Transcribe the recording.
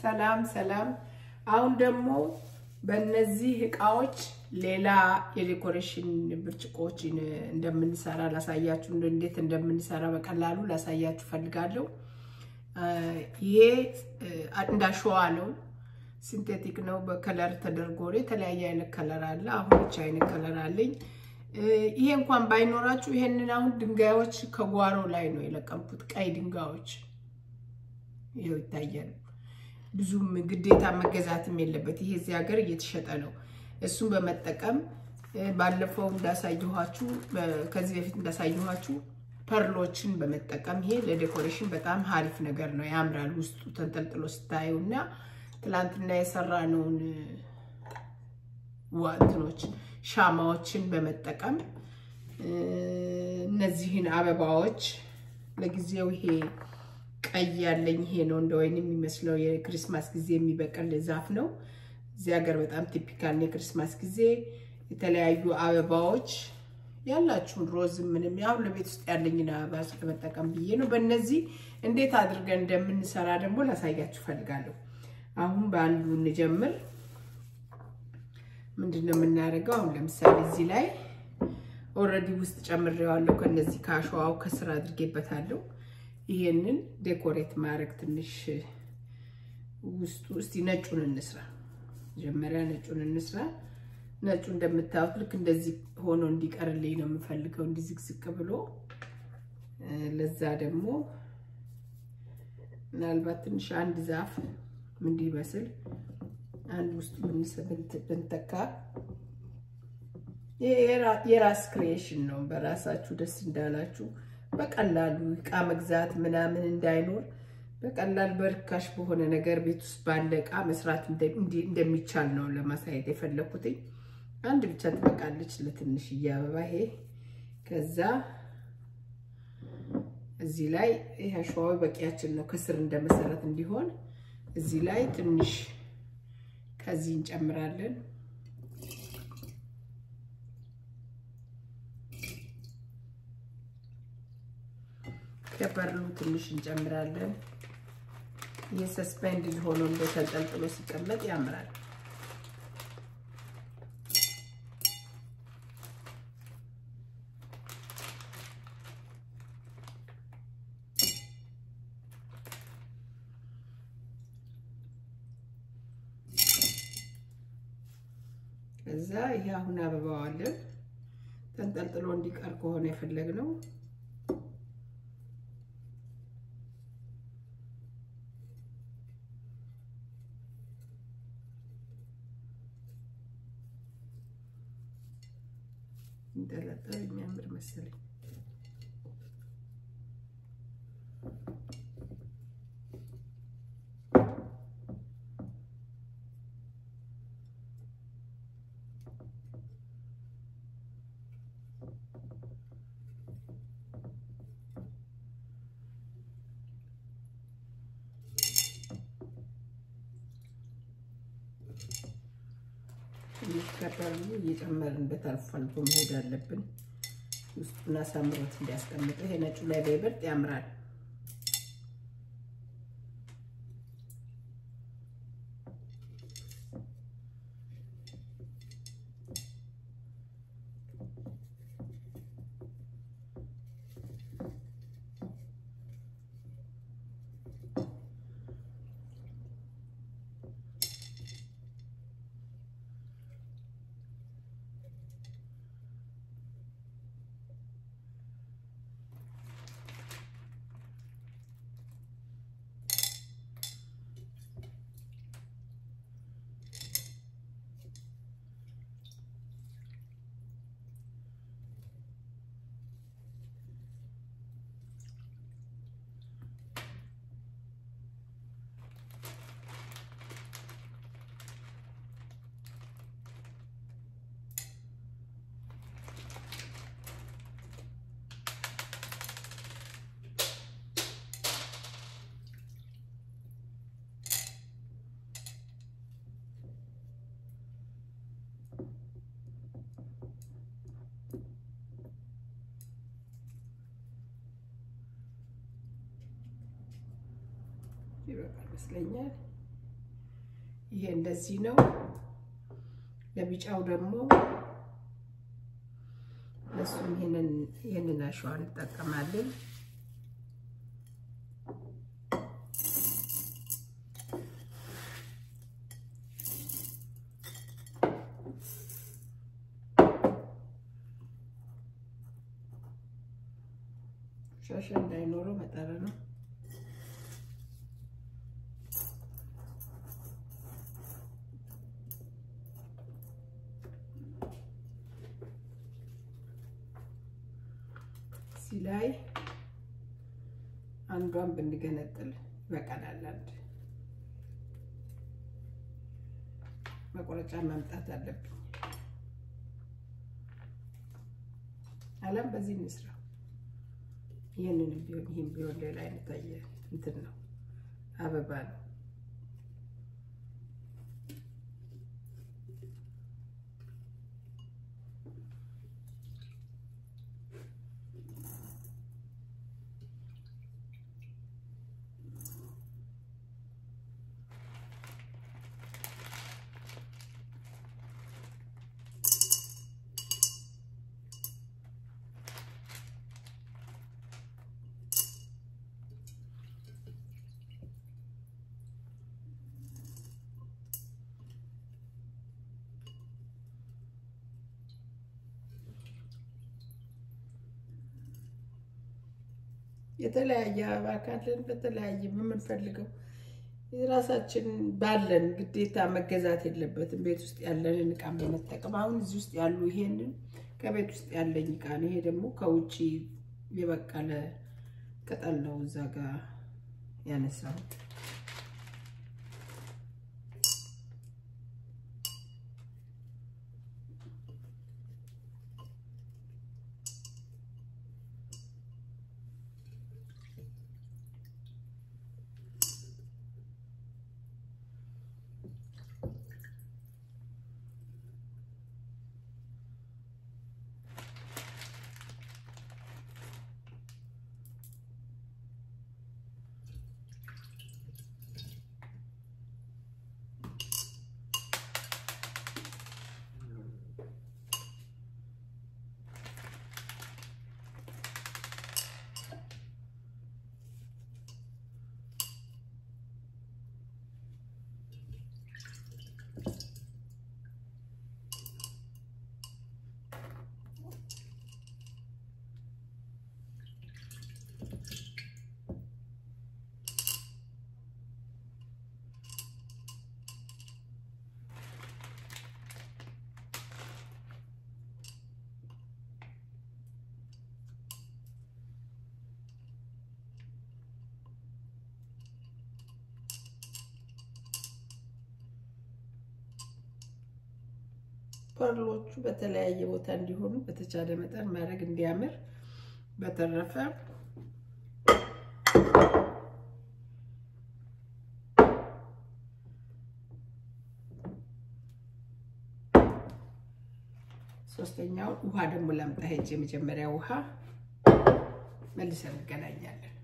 ሰላም ሰላም። አሁን ደግሞ በእነዚህ እቃዎች ሌላ የዴኮሬሽን ብርጭቆችን እንደምንሰራ ላሳያችሁ፣ እንዴት እንደምንሰራ በቀላሉ ላሳያችሁ ፈልጋለሁ። ይሄ እንዳሸዋ ነው፣ ሲንቴቲክ ነው። በከለር ተደርጎ የተለያየ አይነት ከለር አለ። አሁን ብቻ አይነት ከለር አለኝ። ይሄ እንኳን ባይኖራችሁ ይሄንን አሁን ድንጋዮች ከጓሮ ላይ ነው የለቀምኩት፣ ቀይ ድንጋዮች ይኸው ይታያል። ብዙም ግዴታ መገዛትም የለበት። ይሄ እዚህ ሀገር እየተሸጠ ነው። እሱን በመጠቀም ባለፈው እንዳሳየኋችሁ ከዚህ በፊት እንዳሳየኋችሁ ፐርሎችን በመጠቀም ይሄ ለዴኮሬሽን በጣም ሀሪፍ ነገር ነው። ያምራል ውስጡ ተንጠልጥሎ ስታዩ እና ትላንትና የሰራነውን ዋትኖች ሻማዎችን በመጠቀም እነዚህን አበባዎች ለጊዜው ይሄ ቀይ ያለኝ ይሄ ነው እንደ ወይን የሚመስለው የክሪስማስ ጊዜ የሚበቅል ዛፍ ነው። እዚህ ሀገር በጣም ቲፒካል ነው። የክሪስማስ ጊዜ የተለያዩ አበባዎች ያላችሁን ሮዝ ምንም ያሁን ለቤት ውስጥ ያለኝን አበባ ለመጠቀም ብዬ ነው። በእነዚህ እንዴት አድርገን እንደምንሰራ ደግሞ ላሳያችሁ ፈልጋለሁ። አሁን በአንዱ እንጀምር። ምንድን ነው የምናደርገው? አሁን ለምሳሌ እዚህ ላይ ኦልሬዲ ውስጥ ጨምሬዋለሁ። ከነዚህ ከአሸዋው ከስር አድርጌበታለሁ። ይሄንን ዴኮሬት ማድረግ ትንሽ ውስጡ እስቲ ነጩን እንስራ። መጀመሪያ ነጩን እንስራ። ነጩ እንደምታዩት ልክ እንደዚህ ሆኖ እንዲቀርልኝ ነው የምፈልገው፣ እንዲዝግዝቅ ብሎ። ለዛ ደግሞ ምናልባት ትንሽ አንድ ዛፍ እንዲመስል አንድ ውስጡ ብንተካ የራስ ክሪኤሽን ነው። በራሳችሁ ደስ እንዳላችሁ በቀላሉ እቃ መግዛት ምናምን እንዳይኖር በቀላል በርካሽ በሆነ ነገር ቤት ውስጥ ባለ እቃ መስራት እንደሚቻል ነው ለማሳየት የፈለኩትኝ። አንድ ብቻ ትበቃለች ለትንሽዬ አበባ ይሄ። ከዛ እዚህ ላይ ይሄ አሸዋዊ በቂያችን ነው፣ ከስር እንደ መሰረት እንዲሆን እዚህ ላይ ትንሽ ከዚህ እንጨምራለን። ከበርሉ ትንሽ እንጨምራለን። ይህ ሰስፔንድድ ሆኖ እንደ ተንጠልጥሎ ሲቀመጥ ያምራል። ከዛ ይሄ አሁን አበባዋለን ተንጠልጥሎ እንዲቀር ከሆነ የፈለግነው እንጠለጠል የሚያምር መሰለኝ። ትንሽ ከበርሉ እየጨመርንበት አልፎ አልፎ መሄድ አለብን። ውስጡን አሳምሮት እንዲያስቀምጠው። ይሄ ነጩ ላይ በይበልጥ ያምራል። ይበቃል ይመስለኛል። ይሄ እንደዚህ ነው። ለቢጫው ደግሞ እሱም ይሄንን ይሄንን አሸዋ እንጠቀማለን። ሻሻ እንዳይኖረው መጠረ ነው። እዚህ ላይ አንዷን ብንገነጥል ይበቃናል። አንድ መቁረጫ ማምጣት አለብኝ። አለም በዚህ እንስራ። ይህንንም ቢሆን ይህም ቢሆን ሌላ አይነት አየ እንትን ነው አበባ ነው። የተለያየ አበባ ካለን በተለያየ የምንፈልገው የራሳችን ባለን ግዴታ መገዛት የለበትም። ቤት ውስጥ ያለንን እቃ በመጠቀም አሁን እዚህ ውስጥ ያሉ ይሄንን ከቤት ውስጥ ያለኝ እቃ ነው። ይሄ ደግሞ ከውጭ የበቀለ ቅጠል ነው እዛ ጋር ያነሳሁት። ፐርሎቹ በተለያየ ቦታ እንዲሆኑ በተቻለ መጠን ማድረግ እንዲያምር። በተረፈ ሶስተኛውን ውሃ ደግሞ ላምጣ ሄጅ የመጀመሪያ ውሃ መልሰን እንገናኛለን።